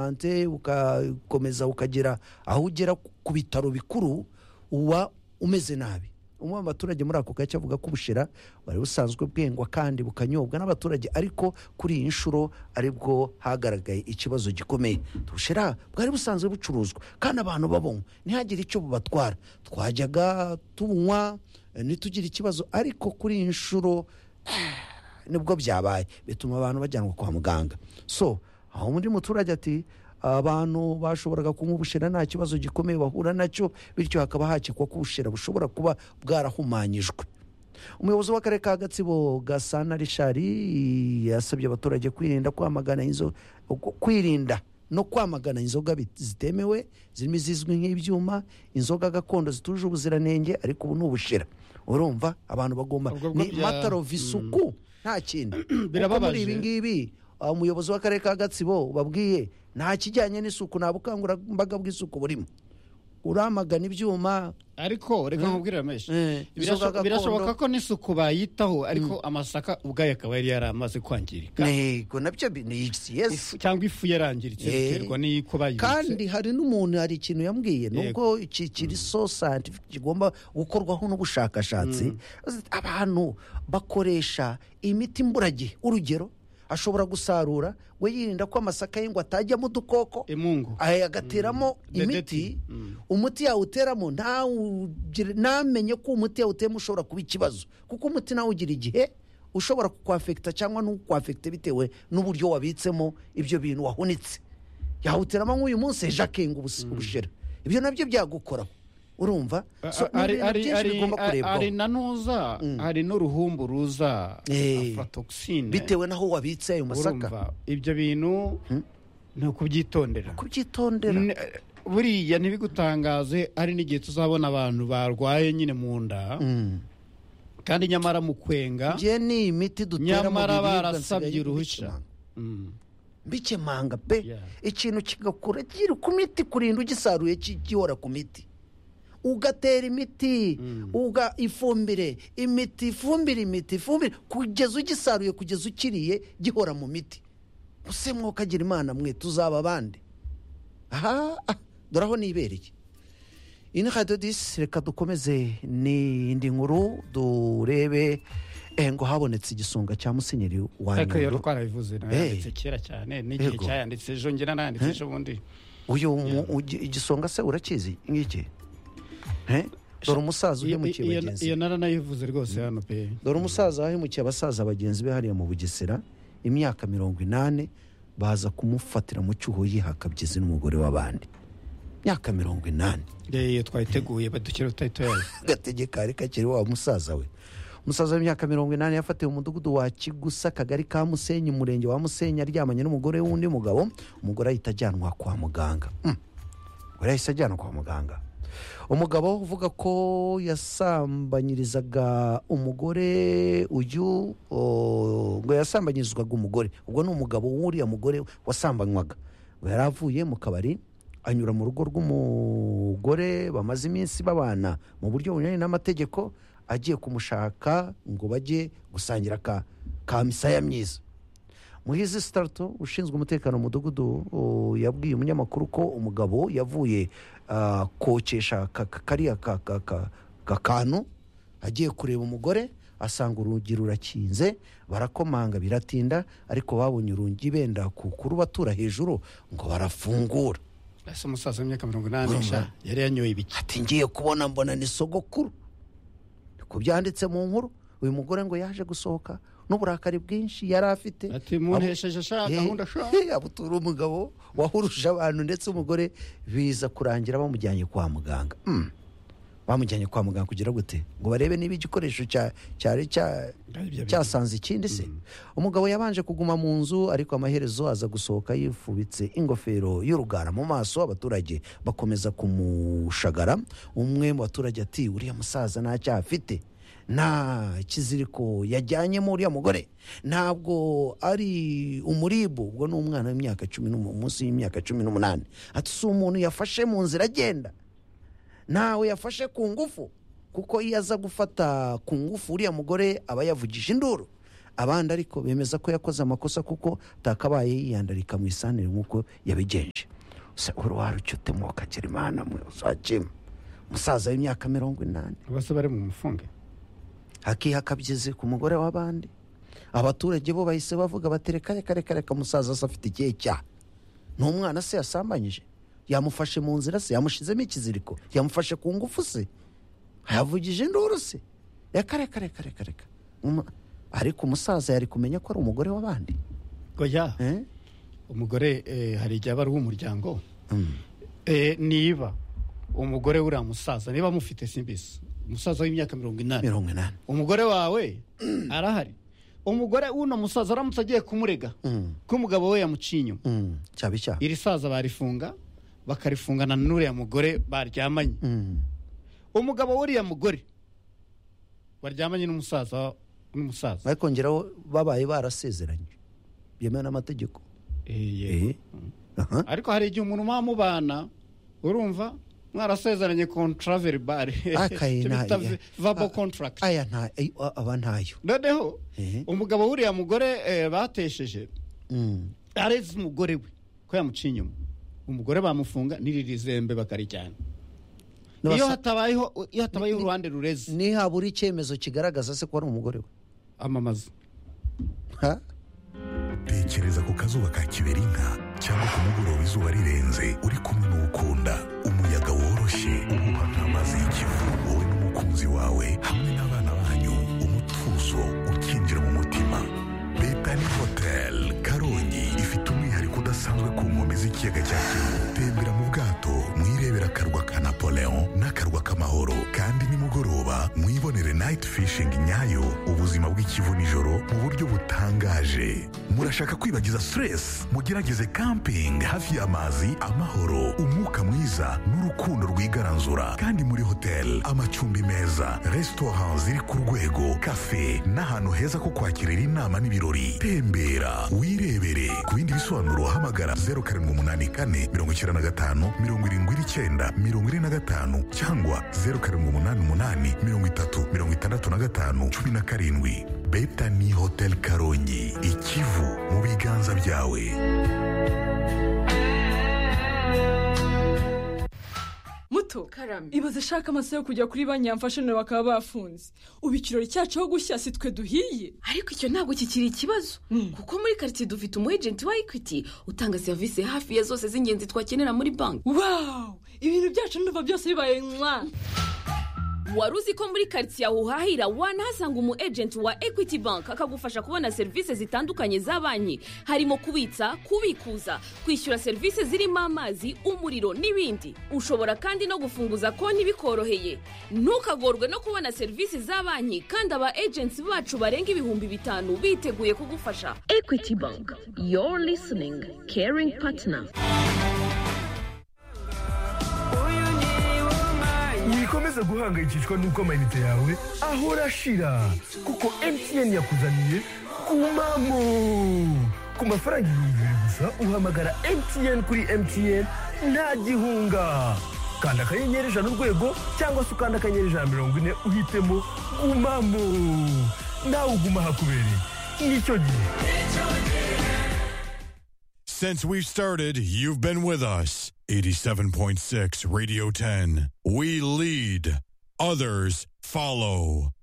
hanze ugakomeza ukagera aho ugera ku bitaro bikuru uba umeze nabi umwe mu baturage muri ako gace avuga ko ubushera bwari busanzwe bwengwa kandi bukanyobwa n'abaturage ariko kuri iyi nshuro aribwo hagaragaye ikibazo gikomeye ubushera bwari busanzwe bucuruzwa kandi abantu babonywa ntihagire icyo bubatwara twajyaga tunywa ntitugire ikibazo ariko kuri iyi nshuro nibwo byabaye bituma abantu bajyanwa kwa muganga so aho undi muturage ati abantu bashoboraga kunywa ubushera nta kibazo gikomeye bahura nacyo bityo hakaba hakekwa ko ubushera bushobora kuba bwarahumanyijwe umuyobozi w'akarere ka gatsibo gasana rishari yasabye abaturage kwirinda kwamagana inzo kwirinda no kwamagana inzoga zitemewe zirimo izizwi nk'ibyuma inzoga gakondo zituje ubuziranenge ariko ubu ni ubushera urumva abantu bagomba Ubwo bwo ni bya- matarovi isuku nta kindi kuko muri Birababaje. ibi ngibi uh, umuyobozi w'akarere ka gatsibo babwiye nta kijyanye n'isuku nta bukangurambaga bw'isuku burimo uramagana ibyuma ariko reka nkubwire rameshi Eh, inzoga Birasho- gakondo. birashoboka ko n'isuku bayitaho ariko amasaka ubwayo akaba yari yaramaze kwangirika ntego nabyo bi- ni yes Ifu- cyangwa ifu yarangiritse Eh. biterwa n'uko bayibitse kandi hari n'umuntu hari ikintu yambwiye nubwo iki kiri so scientific kigomba gukorwaho n'ubushakashatsi abantu bakoresha imiti imburagihe urugero ashobora gusarura we yirinda ko amasaka ye ngo atajyamo udukoko imungu aya agateramo imiti Dedeti. umuti yawuteramo ntawugire- ntamenye ko umuti yawuteyemo ushobora kuba ikibazo kuko umuti nawe ugira igihe ushobora kukwafekita cyangwa ntukwafekite bitewe n'uburyo wabitsemo ibyo bintu wahunitse yawuteramo nk'uyu munsi ejo akenga ubus- ubushera ibyo nabyo byagukoraho urumva So, ni hari ibintu hari byinshi hari bigomba hari- hari kurebwaho na nuza hari n'uruhumbu ruza Eh. aflatoxine bitewe n'aho wabitse ayo masaka urumva ibyo bintu ni ukubyitondera kubyitondera N- buriya ntibigutangaze hari n'igihe tuzabona abantu barwaye nyine mu nda Mm. kandi nyamara mu kwenga ngewe ni imiti dutera mu nyamara biribwa barasabye nsigaye uruhushya mbikemanga. Mm. mbikemanga pe Yeah. ikintu kigakura kiri ku miti kurinda ugisaruye ki- gihora ku miti ugatera imiti uga ifumbire imiti ifumbire imiti ifumbire kugeza ugisaruye kugeza ukiriye gihora mu miti muse mwokagira imana mwe tuzaba abandi aha ah, dore aho nibereye ino radiyo disi reka dukomeze n'indi nkuru durebe eh, ngo habonetse igisonga cya musenyeri wa ariko rero nyundo twarabivuze nayanditse kera cyane n'igihe Yego. cyayanditse ejo ngira nayanditse ejo bundi uyu mu- ugi- igisonga se urakizi ngiki Eh? dore umusaza Iyo- uhemukiye iyo bagenzi iyo be naranayivuze rwose hano pe dore umusaza wahemukiye abasaza bagenzi be hariya mu bugesera imyaka mirongo inani baza kumufatira mu cyuho yihaka byizi n'umugore w'abandi imyaka mirongo inani iyo twayiteguye badukira tutari tuyazi gategeka ariko akiri wa musaza we umusaza w'imyaka mirongo inani yafatiwe umudugudu wa kigusa akagari ka musenyi umurenge wa musenyi aryamanye n'umugore w'undi mugabo umugore ahita ajyanwa kwa muganga Hmm. umugore yahise ajyanwa kwa muganga umugabo uvuga ko yasambanyirizaga umugore uyu o, ngo yasambanyirizwaga umugore ubwo ni umugabo w'uriya mugore wasambanywaga ngo yari avuye mu kabari anyura mu rugo rw'umugore bamaze iminsi babana mu buryo bunyuranye n'amategeko agiye kumushaka ngo bajye gusangira ka, ka misaya myiza muhizi sitarato ushinzwe umutekano mu mudugudu o, yabwiye umunyamakuru ko umugabo yavuye ah, kokesha ka- ka- kariya ka- ka- ka- ka- kantu agiye kureba umugore asanga urugi rurakinze barakomanga biratinda ariko babonye urugi benda ku- kurubatura hejuru ngo barafungura ese umusaza w'imyaka mirongo inani sha yari yanyoye ibiki ati ngiye kubona mbona ni sogokuru ku byanditse mu nkuru uyu mugore ngo yaje gusohoka n'uburakari bwinshi yari afite ati muntesheje sha gahunda sha abutura umugabo wahuruje abantu ndetse umugore biza kurangira bamujyanye kwa muganga Mm. bamujyanye kwa muganga kugira gute ngo barebe niba igikoresho cya- cyari cya- Ari byo bintu. cyasanze ikindi se umugabo yabanje kuguma mu nzu ariko amaherezo aza gusohoka yifubitse ingofero y'urugara mu maso abaturage bakomeza kumushagara umwe mu baturage ati uriya musaza nta cyaha afite nta kiziriko yajyanyemo uriya mugore ntabwo ari umuribu ubwo ni umwana w'imyaka cumi n'umu- munsi y'imyaka cumi n'umunani ati si umuntu yafashe mu nzira agenda ntawe yafashe ku ngufu kuko iyo aza gufata ku ngufu uriya mugore aba yavugije induru abandi ariko bemeza ko yakoze amakosa kuko atakabaye yiyandarika mu isanire nk'uko yabigenje gusa uruhare ucyute mwuka kirimana mwe uzajyemo umusaza w'imyaka mirongo inani bose bari mu mufunge hakihakabyize ku mugore w'abandi abaturage bo bahise bavuga bati reka reka reka reka umusaza se afite ikihe cyaha ni umwana se yasambanyije yamufashe mu nzira se yamushyizemo ikiziriko yamufashe ku ngufu se yavugije induru se reka reka reka reka reka Uma- ariko umusaza yari kumenya ko ari umugore w'abandi goya eh? umugore eh, hari igihe aba ari uw'umuryango Mm. Eh, niba umugore uriya musaza niba mufite simbisi umusaza w'imyaka mirongo inani mirongo inani umugore wawe arahari umugore w'uno musaza aramutse agiye kumurega Mm, ko umugabo we yamuciye inyuma mm, cyaba icyaha iri saza barifunga bakarifungana n'uriya mugore baryamanye Mm, umugabo w'uriya mugore waryamanye n'umusaza n'umusaza ariko ngeraho babaye barasezeranye byemewe n'amategeko Eh, yego. Eh? Aha. ariko hari igihe umuntu muba mubana urumva mwarasezeranye contravel bar Akaye nayo. vabo contract aya nta ay- aba ntayo noneho Eh. umugabo w'uriya mugore eh, batesheje Mm. areze umugore we ko yamuciye inyuma umugore bamufunga n'iriri zembe bakarijyana N'abasa- iyo hatabayeho iyo hatabayeho uruhande rureze ni habura icyemezo kigaragaza se ko ari umugore we amamaza Ha? tekereza ku kazuba ka kiberinka cyangwa ku mugoroba izuba rirenze uri kumwe n'ukunda umuyaga woroshye uhuha nk'amazi y'ikivu wowe n'umukunzi wawe hamwe n'abana banyu umutuzo ukinjira mu mutima betani hoteli karongi ifite umwihariko udasanzwe ku nkombe z'ikiyaga cya kivu tembera mu bwato mwirebera akarwa ka napoleon n'akarwa k'amahoro kandi nimugoroba mwibonere night fishing nyayo ubuzima bw'ikivu nijoro mu buryo butangaje murashaka kwibagiza stress mugerageze camping hafi y'amazi amahoro umwuka mwiza n'urukundo rwigaranzura kandi muri hotel amacumbi meza restaurant ziri ku rwego cafe n'ahantu heza ko kwakirira inama n'ibirori tembera wirebere ku bindi bisobanuro hamagara 0784 95 79 45 cyangwa 0788 30 65 17 betani hotel karongi ikivu mu biganza byawe muto karame ibaze shaka amasaha yo kujya kuri banki yamfashe nawe bakaba bafunze ubu ikirori cyacu aho gushya si twe duhiye ariko icyo ntabwo kikiri ikibazo kuko muri karitsiye dufite umu ejenti wa ekwiti utanga serivisi hafi ya zose z'ingenzi twakenera muri banki wawu ibintu byacu ndumva byose bibaye nka wari uzi ko muri karitsiye aho uhahira wanahasanga umu ejenti wa ekwiti banki akagufasha kubona serivisi zitandukanye za banki harimo kubitsa kubikuza kwishyura serivisi zirimo amazi umuriro n'ibindi ushobora kandi no gufunguza konti bikoroheye ntukagorwe no kubona serivisi za banki kandi aba ejenti bacu barenga ibihumbi bitanu biteguye kugufasha ekwiti banki your listening caring partner wikomeza guhangayikishwa n'uko amayinite yawe ahora ashira kuko mtn yakuzaniye kumamo ku mafaranga ibihumbi bibiri gusa uhamagara mtn kuri mtn nta gihunga kanda akanyenyeri ijana urwego cyangwa se ukanda akanyenyeri ijana mirongo ine uhitemo gumamo nawe uguma hakubereye nicyo gihe Since we've started, you've been with us. 87.6 Radio 10. We lead, others follow.